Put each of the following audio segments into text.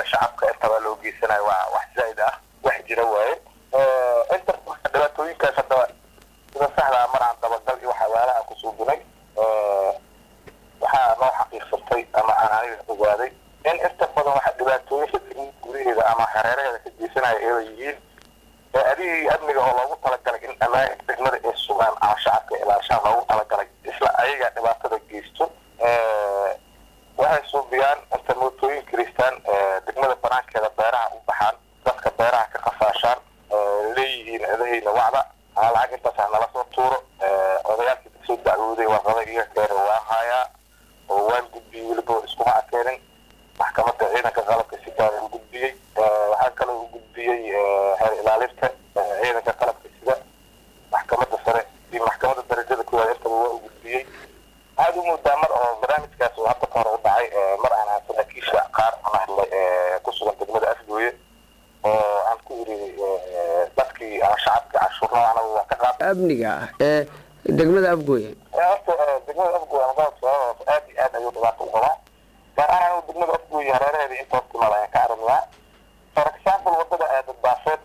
shacabka intaba loo geysanayo waa wax zaa'id ah wax jira waaye inta dhibaatooyinkaas haddaba sida saxdaa mar aan dabagal iyo waxyaalaha ku suubinay waxaa noo xaqiiqsatay ama aan aniga ogaaday in inta badan waxa dhibaatooyinka degmada gudaheeda ama hareeraheeda ka geysanaya eeba yihiin ee adigii amniga oo loogu talagalay in ammaanka degmada ay sugaan ama shacabka ilaashaan loogu talagalay isla ayaga dhibaatada geysto waxay suubiyaan inta mootooyin kiristaan degmada banaankeeda beeraha u baxaan dadka beeraha ka qafaashaan leeyihiin edahayna wacda ama lacag intaas ha nala soo tuuro odayaalkii kasoo dacwooday warqada iga keena waan haayaa oo waan gudbiyey weliba iskuma akeenin maxkamadda ciidanka qalabka sidaana u gudbiyey waxaa kaloo u gudbiyey xeer ilaalinta ciidanka qalabka sida maxkamadda sare iyo maxkamadda darajada koowaad intaba waa u gudbiyey waxaad u moodaa mar oo barnaamijkaas uu hadda ka hore u dhacay mar aan aan saraakiisha qaar aan hadlay ku sugan degmada afgooye oo aan ku iri dadkii ama shacabkii cashuurna anagu waan ka qaad amniga ah ee degmada afgooye horta degmada afgooye ama gobolka sababas aad iyo aad ayuu dhibaato u qabaa gaar ahaan anigu degmada afgooye hareeraheeda intoos timaad ayaan ka aragnayaa for example wadada ee dadbaafeed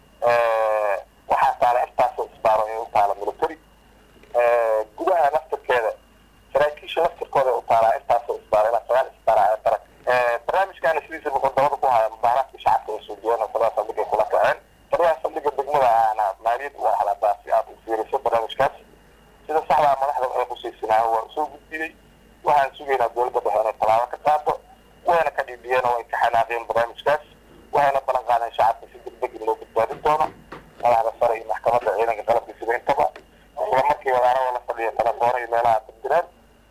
waxaa taala intaasoo isbaaro ee u taala military gudaha naftirkeeda saraakiisha naftirkooda u taalaa intaasoo isbaaro ilaa sagaal isbaara ee darag barnaamijkaana sidiisa wuxuu dabada ku haya mubaaraadka shacabka ay soo jeedaan saladaa saldhigay kula kaceen saladaa saldhiga degmada aana maaliyad u ahladaa si aad u fiiriso barnaamijkaas sida saxdaa madaxda ay khusaysanaayo waa usoo gudbiyey waxaan sugaynaa dowladda dhexe inay tallaabo ka qaado wayna ka dhiibiyeen oo ay ka xanaaqeen barnaamijkaas waxayna ballan qaadeen shacabka si degdeg in loo badbaadin doono madaxda sare iyo maxkamadda ciidanka qalabka sida intaba isla markii wadaarada la fadhiya telefoona iyo meelaha dirdireen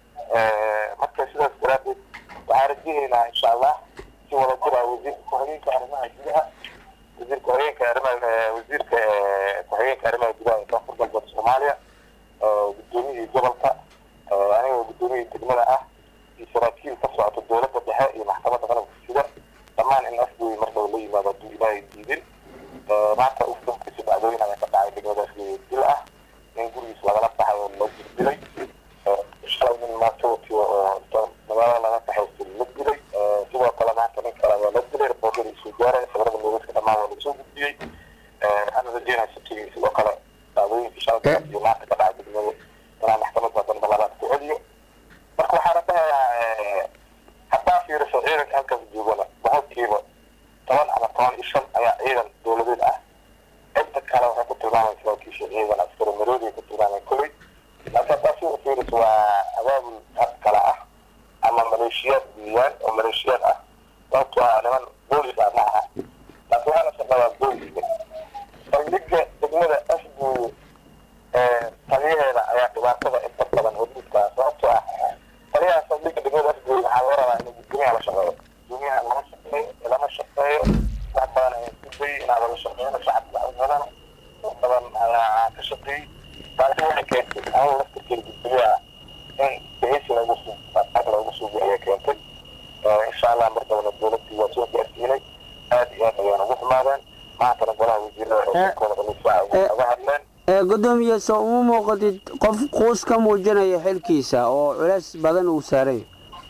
marka sidaas daraadeed waxaan rajahaynaa insha allah si wada jira wasiirka ku-xigeenka arrimaha gudaha wasiirka ku-xigeenka arrimaha wasiirka ku-xigeenka arrimaha gudaha ee koonfur galbeed soomaaliya gudoomiyihii gobolka aniga gudoomiyihii degmada ah iyo saraakiil ka socota dowladda dhexe iyo maxkamadda qalabka sida dhammaan in afgooyi mar dhow la yimaado hadduu ilaahay diidin maanta ufdonkiisa dhacdooyin ayaa ka dhacay degmada afgooyi dil ah in gurigiis lagala baxay oo loo dilay shalay nin maanta watiyo oo magaalada laga kaxaystay la dilay sidoo kale maanta nin kale waa la dilay reportada isoo gaaray sabrada meedadka dhammaan waa lagasoo gudbiyey waxaan rajeynaya sabtigii sidoo kale dhacdooyinkii shalay iyo maanta ka dhacay degmada inaan maxkamadda dambe labaad ku celiyo marka waxaana dhahayaa haddaa fiiriso ciidanka halkaas joogana boqolkiiba toban ama toban iyo shan ayaa ciidan dowladeed ah inta kale waxay ku tilmaamaysa saraakiisha ciidan askari maroodiay ku tilmaamay kolley laakiin haddaa si u fiiriso waa abaabul hab kale ah ama maleeshiyaad diiyaan oo maleeshiyaad ah sababto ah niman boolis ah ma aha laakiin waxaa la shaqeeyaa booliska saldhigga degmada afgooye taliyaheeda ayaa dhibaatada inta badan hodiidka sababtoo ah taliyaha saldhigga degmada afgooye waxaa laga rabaa inuu gudoomiyaha la shaqeeyo gudoomiyaha lama shaqeeyo lama shaqeeyo wax badan ayaa isku dayay inaad la shaqeeyno shacabka cudmadana wax badan ayaa ka shaqeeyey taasi waxay keentay anigu laftirkeeda gudoomiyaha in bixisi lagu suuq loogu suuqi ayaa keentay insha allah mar dabana dowladii waa soo gaarsiinay aad iyo aad ayaan ugu xumaadeen maantana golaha wasiirada xoosankooda dhalisaa uga hadleen gudoomiye soo uma muuqatid qof quus ka muujinaya xilkiisa oo culays badan uu saaray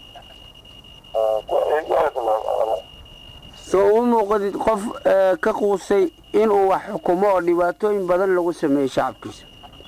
soo uma muuqatid qof ka quusay inuu wax xukumo oo dhibaatooyin badan lagu sameeyo shacabkiisa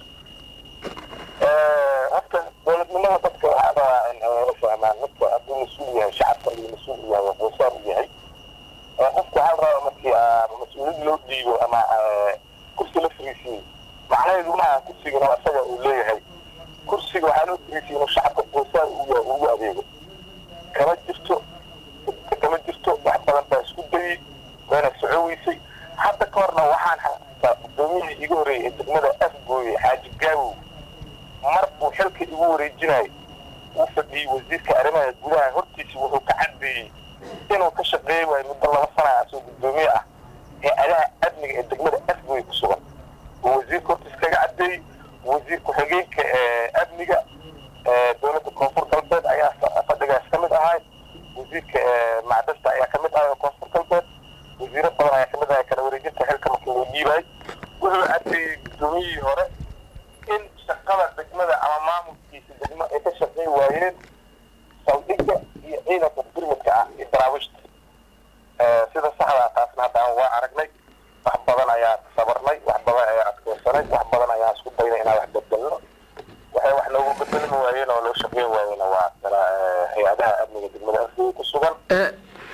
horta dowladnimada dadka waxaa rabaa in ay la fahmaan midka hadduu mas-uul yahay shacabka iyo mas-uul u yahay waa quusaar u yahay qofka waxaa la rabaa markii mas-uuliyad loo dhiibo ama kursi la fariisiyo macnaheedu maaha kursigana isaga uu leeyahay kursiga waxaa loo fariisiya inuu shacabka quusaar ugu adeego kama jirto kama jirto wax badan baa isku dayey wayna soco weysay hadda ka horna waxaan xasuustaa gudoomiyihii iga horreeyay ee degmada afgooye xaaji gaawow mar buu xilka igu wareejinayay uu fadhiyey wasiirka arrimaha gudaha hortiisa wuxuu ka caddeeyey inuu ka shaqeey waayo muddo laba sana asoo gudoomiye ah ee adaha amniga ee degmada afgooye ku sugan uu wasiirka hortiisa kaga caddeeyey wasiir ku-xigeenka amniga dowladda koonfur galbeed ayaa fadhigaas ka mid ahay wasiirka macdanta ayaa kamid ahay oo koonfur galbeed wasiiro badan ayaa kamid ahay kala wareejinta xilka markii loo dhiibaay wuxuu caddeeyey gudoomiyihii hore in shaqada degmada ama maamulkiisa degmo ay ka shaqeyn waayeen saldhigga iyo ciidanka birmidka ah iyo daraawiishta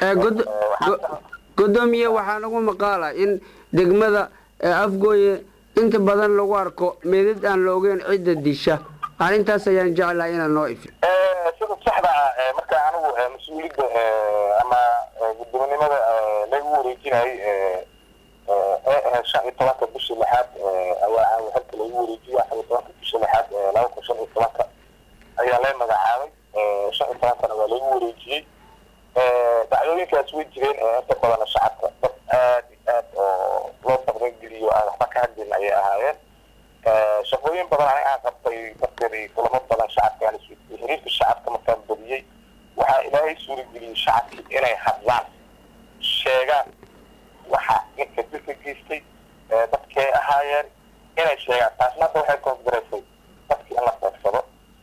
gudoomiye waxaa nagu maqaala in degmada afgooye inta badan lagu arko meedad aan la ogeyn cidda disha arrintaas ayaan jeclahay inaad noo ifin sida saxda ah marka anigu mas-uuliyadda ama gudoominimada lagu wareejinayay ee ahayd shan iyo tobanka bishii lixaad ayaa halka lagu wareejiyay afar iyo tobanka bishii lixaad laba kun shan iyo tobanka ayaa la magacaabay shan iyo tobankana waa lagu wareejiyey dacdooyinkaas way jireen inta badana shacabka dad aad iyo aad oo loo dabdangeliyo aan waxba ka hadlin ayay ahaayeen shaqooyin badan aniga aan qabtay darteed kulamo badan shacabka aan isweydiiyey xiriirka shacabka markaan badiyey waxaa ilaahay suurageliyey shacabkii inay hadlaan sheegaan waxa ninka dilka geystay dadkay ahaayeen inay sheegaan taasna hadda waxay koosgaraysay dadkii in la beegsado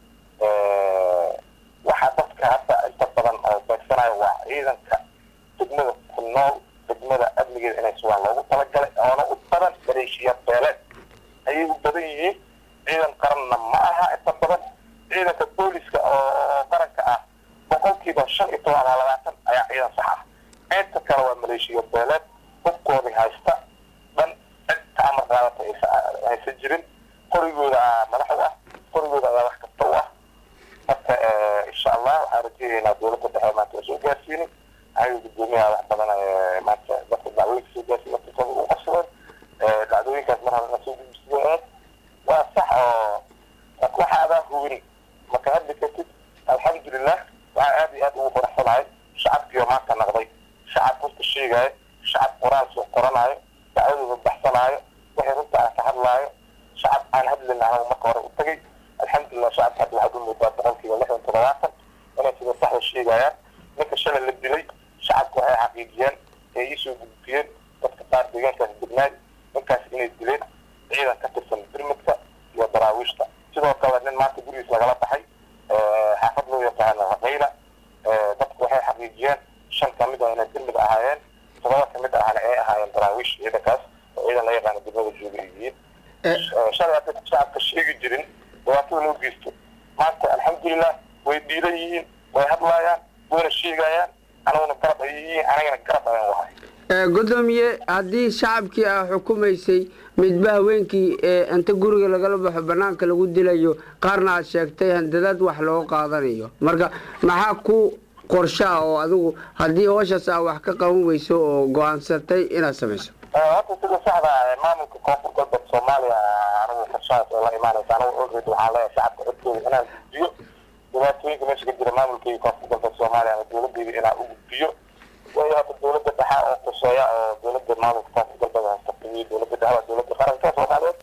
waxaa dadka hadda inta badan oo beegsanayo waa ciidanka degmada ku nool degmada amnigeeda inay sugaan loogu talagalay oona u badan maleeshiya beeleed ayay u badan yihiin ciidan qaranna ma aha inta badan ciidanka booliska oo qaranka ah boqolkiiba shan iyo toban ama labaatan ayaa ciidan sax ah inta kale waa maleeshiya beeleed hubkoodii haysta dhan cid ka amar qaadata haysan jirin qorigooda madax u ah qorigooda ayaa wax kasta u ah marka insha allah waxaan rajeynaynaa dowladda dhexe maanta waa soo gaarsiinin ayaga gudoomiyaha wax badan maanta dadka dacwooyinka soo gaarsiin markakooda u qabsadeen dhacdooyinkaas mar horena soo gudbisiyeen waa sax oo waxa adaa hubin marka hadli kartid alxamdulilah waxaa aad iyo aad ugu faraxsanahay shacabkiioo maanta naqday shacab runta sheegaayo shacab qoraal soo qoranayo dacwadooda baxsanaayo wixii runta aan ka hadlaayo shacab aan hadlin anagu marka hore u tagay alxamdulilah shacabka hadda waxaad u moodaa boqolkiiba lixdan toddobaatan inay sida saxda sheegayaan ninka shalay la dilay shacabku waxay xaqiijiyeen ee iisoo gudbiyeen dadka qaar deegaankaas degnaay ninkaas inay dileen ciidan ka tirsan birmidka iyo daraawiishta sidoo kale nin maanta gurigiis lagala baxay xaafad loo yaqaano raqayla dadku waxay xaqiijiyeen shan kamid ah inay birmid ahaayeen todoba kamid ahna ay ahaayeen daraawiish ciidankaas oo ciidan la yaqaano degmada jooga yihiin shalay hadda shacabka sheegi jirin dhibaatada loo geysto maanta alxamdulilah way dhiiran yihiin way hadlaayaan wayna sheegayaan anaguna garab ay yihiin anagana garab ayaan wahay gudoomiye haddii shacabkii aa xukumaysay midba haweenkii inta guriga lagala baxo banaanka lagu dilayo qaarna aad sheegtay handadaad wax loo qaadanayo marka maxaa ku qorshaa oo adigu haddii hooshaas aa wax ka qaban weyso oo go-aansatay inaad samayso horta sida saxda maamulka koonfur galbeed soomaaliya anigu qorshahaas oo la imaanaysa anigu olred waxaan leeyahay shacabka codkooda inaan gudbiyo dhibaatooyinka meesha ka jira maamulkayga koonfur galbeed soomaaliya ama dowladeyda inaan u gudbiyo waayo hadda dowladda dhexe oo quseeya oo dowladda maamulka koonfur galbeed hastaqimiyo dowladda dhexe waa dowladda qaranka soomaaliyeed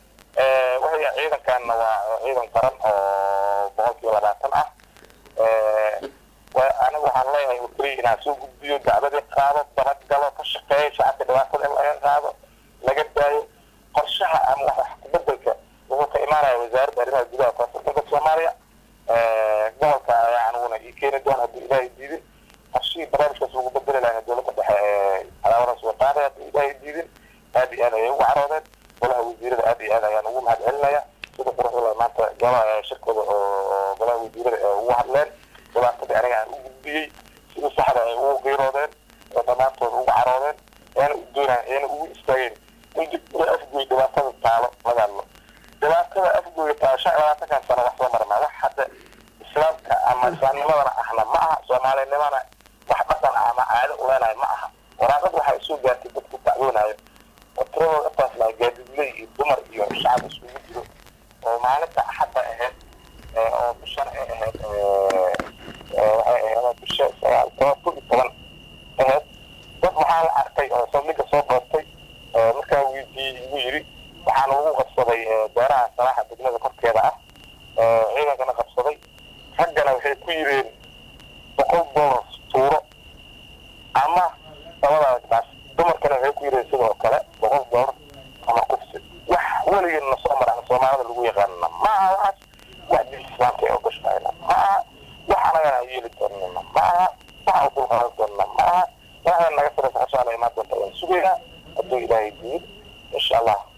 waxay ciidankanna waa ciidan qaran oo boqolkiiba labaatan ah anigu waxaan leeyahay wakriya inaan soo gudbiyo dacwadii qaado dabagalo ka shaqeeyo shacabka dhibaatada in laga qaado laga daayo qorshaha ama wax kubedelka wuxuu ka imaanaya wasaaradda arrimaha gudaha koonfur galbeed soomaaliya gobolka ayaa aniguna ii keeni doon haddii ilaahay diidin qorshihii barnaamijkaas lagu bedeli lahayna dowladda dhexe ee cadaawadaas way qaaday haddii ilaahay diidin aad iyo aad ayay ugu caroodeen golaha wasiirada aad iyo aad ayaan ugu mahad celinaya sida quruxda maanta golaha shirkooda oo golaha wasiirada ee ugu hadleen dhibaatadii aniga aan u gudbiyey sida saxda ay ugu qiiroodeen ee dhammaantooda ugu caroodeen eena u doonaan eena ugu istaageen in degmada afgooy dhibaatada taalo laga hadlo dhibaatada afgooya taalo shan iyo labaatankan sano wax soo marnaa wax hadda islaamka ama islaamnimadana ahna ma aha soomaalinimana wax dhaqan ah ama caado u leenahay ma aha waraaqad waxaa isoo gaartay dadku dacwoonayo oo tiradooda intaasna gaadiidley iyo dumar iyo shacab isugu jiro oo maalinta axadda ahayd oo bishan ay ahayd waxay ahayd bisha sagaal toban kun iyo toban ahayd dad waxaa la arkay oo saldhigga soo doortay markaa weydiiyey igu yidhi waxaana lagu qabsaday beeraha salaaxa degmada korkeeda ah ciidankana qabsaday raggana waxay ku yireen boqol dollar tuuro ama labadaas baas dumarkana waxay ku yireen sidoo kale boqol dollar ama kufsi wax weligeedna soo mara soomaalida lagu yaqaanana ma aha waxaas wax diin islaamka ee ogashahayna ma aha wax anagana aan yeeli doonana ma aha wax aan dulqaadan doonana ma aha waxaa naga saraysa xashaala imaan doonta ayaan sugaynaa hadduu ilaahay diin insha allah